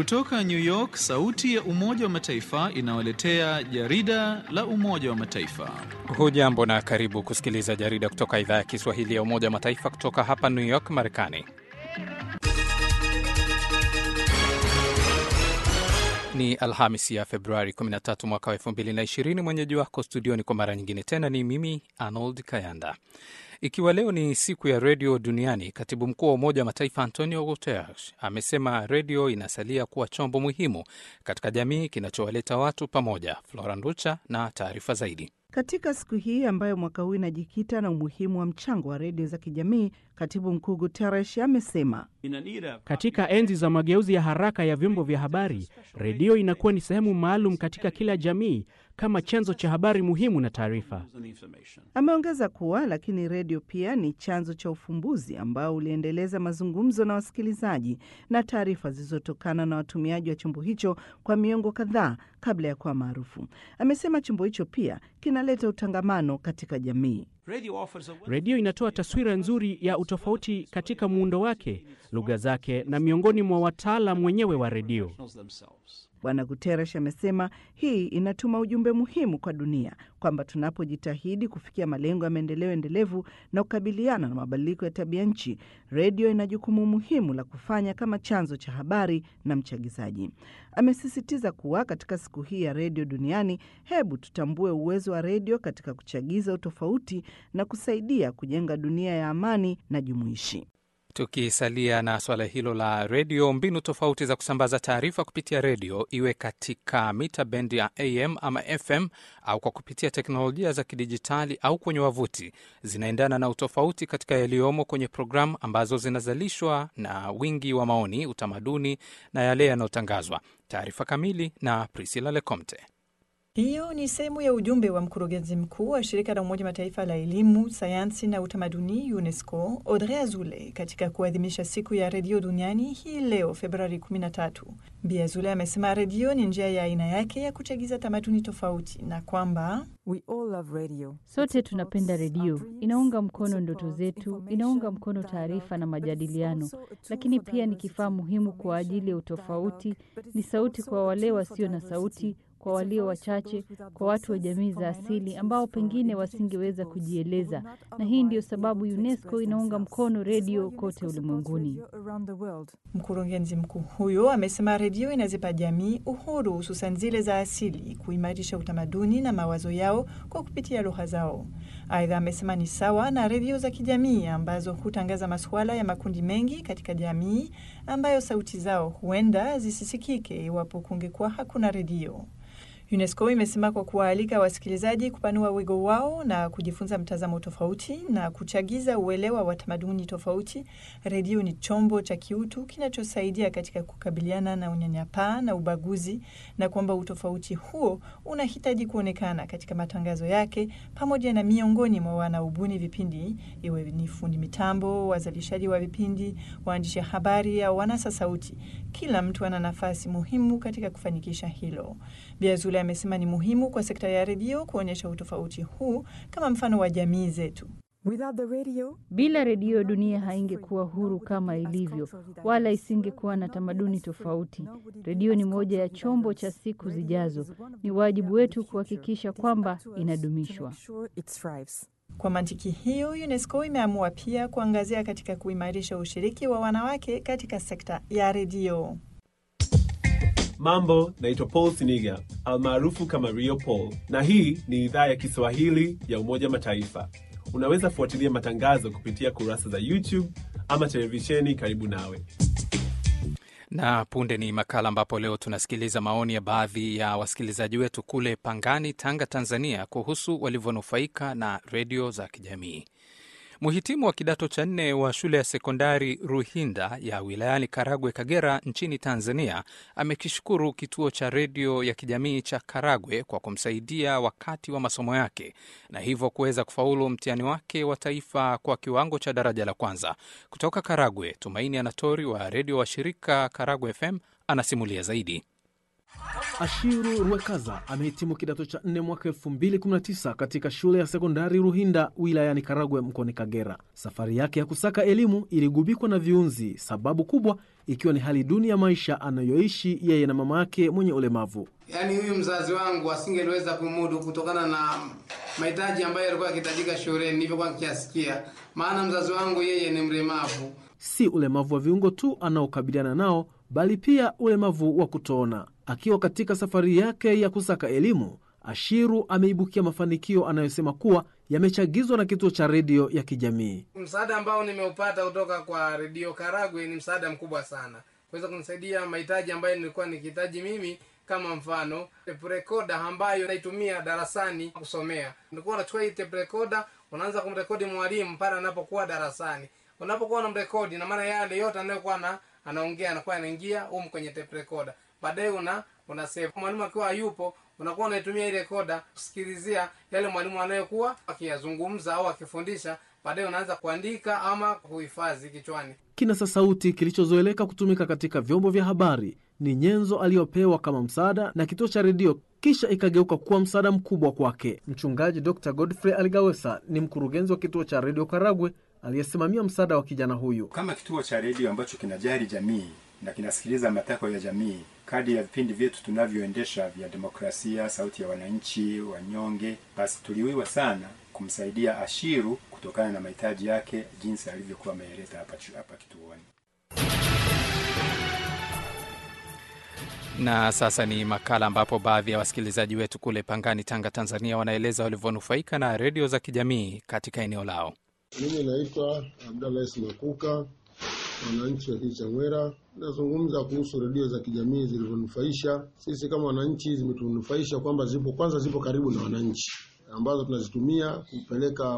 Kutoka New York, sauti ya Umoja wa Mataifa inawaletea jarida la Umoja wa Mataifa. Hujambo na karibu kusikiliza jarida kutoka idhaa ya Kiswahili ya Umoja wa Mataifa kutoka hapa New York, Marekani. Ni Alhamis ya Februari 13 mwaka wa 2020. Mwenyeji wako studioni kwa mara nyingine tena ni mimi Arnold Kayanda. Ikiwa leo ni siku ya redio duniani, katibu mkuu wa Umoja wa Mataifa Antonio Guterres amesema redio inasalia kuwa chombo muhimu katika jamii kinachowaleta watu pamoja. Flora Nducha na taarifa zaidi. Katika siku hii ambayo mwaka huu inajikita na umuhimu wa mchango wa redio za kijamii, katibu mkuu Guterres amesema katika enzi za mageuzi ya haraka ya vyombo vya habari, redio inakuwa ni sehemu maalum katika kila jamii kama chanzo cha habari muhimu na taarifa. Ameongeza kuwa lakini redio pia ni chanzo cha ufumbuzi ambao uliendeleza mazungumzo na wasikilizaji na taarifa zilizotokana na watumiaji wa chombo hicho kwa miongo kadhaa kabla ya kuwa maarufu. Amesema chombo hicho pia kinaleta utangamano katika jamii. Redio inatoa taswira nzuri ya utofauti katika muundo wake, lugha zake na miongoni mwa wataalam wenyewe wa redio. Bwana Guterres amesema hii inatuma ujumbe muhimu kwa dunia kwamba tunapojitahidi kufikia malengo ya maendeleo endelevu na kukabiliana na mabadiliko ya tabia nchi, redio ina jukumu muhimu la kufanya kama chanzo cha habari na mchagizaji. Amesisitiza kuwa katika siku hii ya redio duniani, hebu tutambue uwezo wa redio katika kuchagiza utofauti na kusaidia kujenga dunia ya amani na jumuishi. Tukisalia na suala hilo la redio, mbinu tofauti za kusambaza taarifa kupitia redio, iwe katika mita bendi ya AM ama FM au kwa kupitia teknolojia za kidijitali au kwenye wavuti, zinaendana na utofauti katika yaliyomo kwenye programu ambazo zinazalishwa na wingi wa maoni, utamaduni na yale yanayotangazwa. Taarifa kamili na Priscilla Lecomte. Hiyo ni sehemu ya ujumbe wa mkurugenzi mkuu wa shirika la Umoja Mataifa la elimu, sayansi na utamaduni UNESCO, Audrey Azoulay, katika kuadhimisha siku ya redio duniani hii leo Februari 13. Bi Azoulay amesema redio ni njia ya aina yake ya kuchagiza tamaduni tofauti na kwamba sote tunapenda redio. Inaunga mkono ndoto zetu, inaunga mkono taarifa na majadiliano, lakini pia ni kifaa muhimu kwa ajili ya utofauti. Ni sauti kwa wale wasio na sauti kwa walio wachache, kwa watu wa jamii za asili ambao pengine wasingeweza kujieleza, na hii ndiyo sababu UNESCO inaunga mkono redio kote ulimwenguni. Mkurugenzi mkuu huyo amesema redio inazipa jamii uhuru, hususan zile za asili, kuimarisha utamaduni na mawazo yao kwa kupitia lugha zao. Aidha, amesema ni sawa na redio za kijamii ambazo hutangaza masuala ya makundi mengi katika jamii ambayo sauti zao huenda zisisikike iwapo kungekuwa hakuna redio. UNESCO imesema kwa kuwaalika wasikilizaji kupanua wigo wao na kujifunza mtazamo tofauti na kuchagiza uelewa wa tamaduni tofauti, redio ni chombo cha kiutu kinachosaidia katika kukabiliana na unyanyapaa na ubaguzi, na kwamba utofauti huo unahitaji kuonekana katika matangazo yake pamoja na miongoni mwa wanaobuni vipindi, iwe ni fundi mitambo, wazalishaji wa vipindi, waandishi habari au wanasa sauti. Kila mtu ana nafasi muhimu katika kufanikisha hilo. Bi Azoulay amesema ni muhimu kwa sekta ya redio kuonyesha utofauti huu kama mfano wa jamii zetu. Bila redio, dunia haingekuwa huru kama ilivyo, wala isingekuwa na tamaduni tofauti. Redio ni moja ya chombo cha siku zijazo. Ni wajibu wetu kuhakikisha kwamba inadumishwa. Kwa mantiki hiyo, UNESCO imeamua pia kuangazia katika kuimarisha ushiriki wa wanawake katika sekta ya redio. Mambo, naitwa Paul Siniga almaarufu kama Rio Paul, na hii ni idhaa ya Kiswahili ya Umoja Mataifa. Unaweza fuatilia matangazo kupitia kurasa za YouTube ama televisheni karibu nawe. Na punde ni makala ambapo leo tunasikiliza maoni ya baadhi ya wasikilizaji wetu kule Pangani, Tanga, Tanzania, kuhusu walivyonufaika na redio za kijamii. Mhitimu wa kidato cha nne wa shule ya sekondari Ruhinda ya wilayani Karagwe, Kagera, nchini Tanzania, amekishukuru kituo cha redio ya kijamii cha Karagwe kwa kumsaidia wakati wa masomo yake na hivyo kuweza kufaulu mtihani wake wa taifa kwa kiwango cha daraja la kwanza. Kutoka Karagwe, Tumaini Anatori wa redio wa shirika Karagwe FM anasimulia zaidi. Ashiru Rwekaza amehitimu kidato cha nne mwaka 2019 katika shule ya sekondari Ruhinda wilayani Karagwe mkoani Kagera. Safari yake ya kusaka elimu iligubikwa na viunzi, sababu kubwa ikiwa ni hali duni ya maisha anayoishi yeye na mama yake mwenye ulemavu. Yaani huyu mzazi wangu asingeliweza kumudu kutokana na mahitaji ambayo yalikuwa yakihitajika shuleni nilivyokuwa nikiasikia, maana mzazi wangu yeye ni mlemavu. Si ulemavu wa viungo tu anaokabiliana nao, bali pia ulemavu wa kutoona. Akiwa katika safari yake ya kusaka elimu, Ashiru ameibukia mafanikio anayosema kuwa yamechagizwa na kituo cha redio ya kijamii. Msaada ambao nimeupata kutoka kwa redio Karagwe ni msaada mkubwa sana, kuweza kunisaidia mahitaji ambayo nilikuwa nikihitaji mimi kama mfano tape recorder ambayo naitumia darasani kusomea. Nilikuwa unachukua hii tape recorder, unaanza kumrekodi mwalimu pale anapokuwa darasani. Unapokuwa unamrekodi, na maana yale yote anayokuwa na anaongea anakuwa anaingia humu kwenye tape recorder. Baadaye una una save. Mwalimu akiwa hayupo, unakuwa unaitumia ile recorder kusikilizia yale mwalimu anayokuwa akiyazungumza au akifundisha. Baadaye unaanza kuandika ama kuhifadhi kichwani. Kinasa sauti kilichozoeleka kutumika katika vyombo vya habari ni nyenzo aliyopewa kama msaada na kituo cha redio, kisha ikageuka kuwa msaada mkubwa kwake. Mchungaji Dr Godfrey Aligawesa ni mkurugenzi wa kituo cha redio Karagwe aliyesimamia msaada wa kijana huyu. Kama kituo cha redio ambacho kinajali jamii na kinasikiliza matakwa ya jamii, kadi ya vipindi vyetu tunavyoendesha vya demokrasia, sauti ya wananchi, wanyonge, basi tuliwiwa sana kumsaidia Ashiru kutokana na mahitaji yake jinsi alivyokuwa ameeleza hapa hapa kituoni. Na sasa ni makala ambapo baadhi ya wasikilizaji wetu kule Pangani, Tanga, Tanzania, wanaeleza walivyonufaika na redio za kijamii katika eneo lao. Mimi naitwa Abdallah Makuka, wananchi wa kijiji cha Mwera. Nazungumza kuhusu redio za kijamii zilivyonufaisha sisi kama wananchi. Zimetunufaisha kwamba zipo, kwanza zipo karibu na wananchi, ambazo tunazitumia kupeleka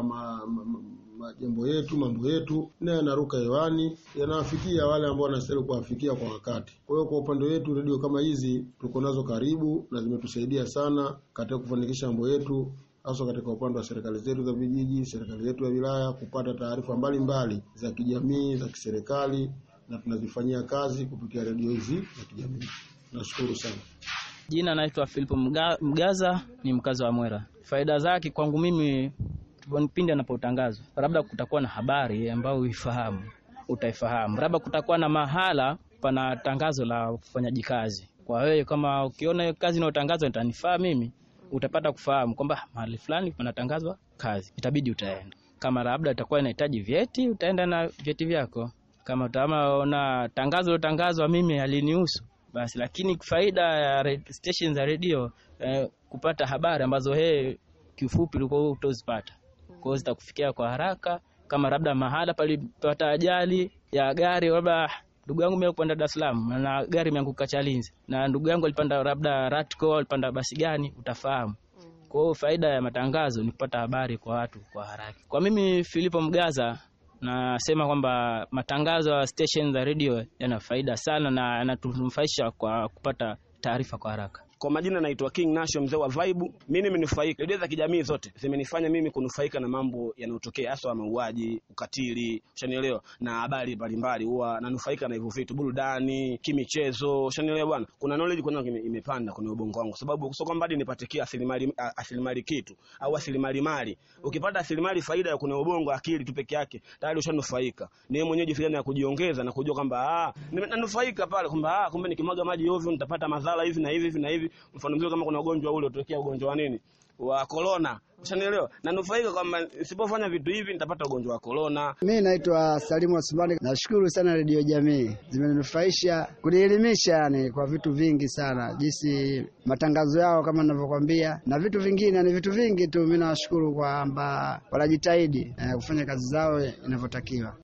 majambo ma, ma, yetu mambo yetu, na yanaruka hewani, yanawafikia wale ambao wanastahili kuwafikia kwa wakati. Kwa hiyo kwa upande wetu redio kama hizi tuko nazo karibu na zimetusaidia sana katika kufanikisha mambo yetu hasa katika upande wa serikali zetu za vijiji, serikali zetu ya wilaya, kupata taarifa mbalimbali za kijamii za kiserikali, na tunazifanyia kazi kupitia redio hizi za kijamii. Nashukuru sana. Jina naitwa Filipo Mga, Mgaza, ni mkazi wa Mwera. Faida zake kwangu mimi, pindi anapotangazwa, labda kutakuwa na habari ambayo uifahamu, utaifahamu, labda kutakuwa na mahala pana tangazo la ufanyaji kazi. Kwa wewe kama ukiona hiyo kazi inayotangazwa itanifaa mimi utapata kufahamu kwamba mahali fulani panatangazwa kazi, itabidi utaenda. Kama labda itakuwa inahitaji vyeti, utaenda na vyeti vyako. Kama utaona tangazo lotangazwa mimi halinihusu basi. Lakini faida ya station za redio eh, kupata habari ambazo he kiufupi ulikuwa utozipata, kwa hiyo zitakufikia kwa haraka. Kama labda mahala palipata ajali ya gari, labda ndugu yangu mimi kupanda Dar es Salaam na gari imeanguka Chalinze, na ndugu yangu alipanda labda Ratco, alipanda basi gani, utafahamu. Kwa hiyo faida ya matangazo ni kupata habari kwa watu kwa haraka. Kwa mimi Filipo Mgaza nasema kwamba matangazo ya station za radio yana faida sana na yanatunufaisha kwa kupata taarifa kwa haraka. Kwa majina naitwa King Nasho, mzee wa Vibe. Mimi nimenufaika, redio za kijamii zote zimenifanya mimi kunufaika na mambo yanayotokea, hasa mauaji, ukatili, ushanielewa, na habari mbalimbali. Huwa nanufaika na hivyo vitu, burudani, kimichezo, ushanielewa bwana. Kuna knowledge kwanza imepanda kwenye ubongo wangu, sababu sio kwamba hadi nipatie asilimali asilimali kitu au asilimali mali. Ukipata asilimali faida ya kuna ubongo, akili tu peke yake, tayari ushanufaika. Ni wewe mwenyewe jifikiria na kujiongeza na kujua kwamba ah, nanufaika pale kwamba ah, kumbe nikimwaga maji ovyo nitapata madhara hivi na hivi hivi na hivi mfano mzuri kama kuna ugonjwa ule utokea ugonjwa wa nini wa corona, ushanielewa, na nufaika kwamba nisipofanya vitu hivi nitapata ugonjwa wa corona. Mimi naitwa Salimu Osmani. Nashukuru sana redio jamii, zimenufaisha kunielimisha, yani kwa vitu vingi sana, jinsi matangazo yao kama ninavyokwambia, na vitu vingine, ni vitu vingi tu. Mimi nawashukuru kwamba wanajitahidi eh, kufanya kazi zao inavyotakiwa.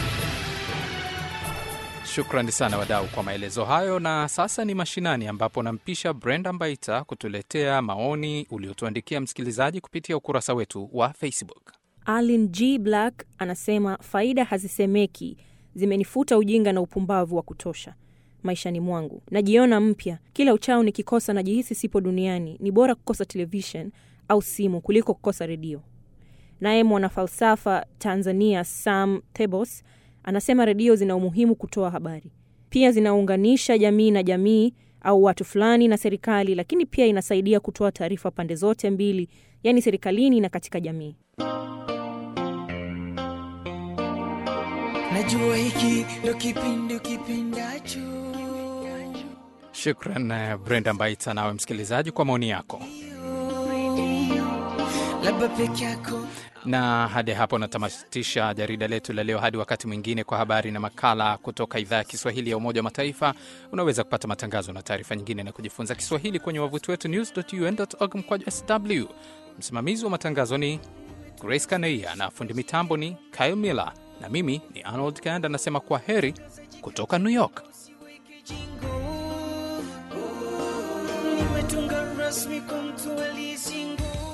Shukrani sana wadau kwa maelezo hayo. Na sasa ni mashinani, ambapo nampisha Brenda Mbaita kutuletea maoni uliotuandikia msikilizaji kupitia ukurasa wetu wa Facebook. Alin G Black anasema faida hazisemeki, zimenifuta ujinga na upumbavu wa kutosha maishani mwangu. Najiona mpya kila uchao, nikikosa najihisi sipo duniani. Ni bora kukosa televishen au simu kuliko kukosa redio. Naye mwanafalsafa Tanzania Sam Thebos anasema redio zina umuhimu kutoa habari, pia zinaunganisha jamii na jamii au watu fulani na serikali, lakini pia inasaidia kutoa taarifa pande zote mbili, yaani serikalini na katika jamii. Najua hiki ndo kipindi ukipendacho. Shukran eh, Brenda Mbaita, nawe msikilizaji kwa maoni yako. Labda peke yako Na hadi hapo natamatisha jarida letu la leo. Hadi wakati mwingine, kwa habari na makala kutoka idhaa ya Kiswahili ya Umoja wa Mataifa. Unaweza kupata matangazo na taarifa nyingine na kujifunza Kiswahili kwenye wavuti wetu news.un.org mkwaju sw. Msimamizi wa matangazo ni Grace Kaneia na fundi mitambo ni Kyle Miller, na mimi ni Arnold Kanda nasema kwa heri kutoka New York. nimetunga rasmi kwa mtu aliyesingo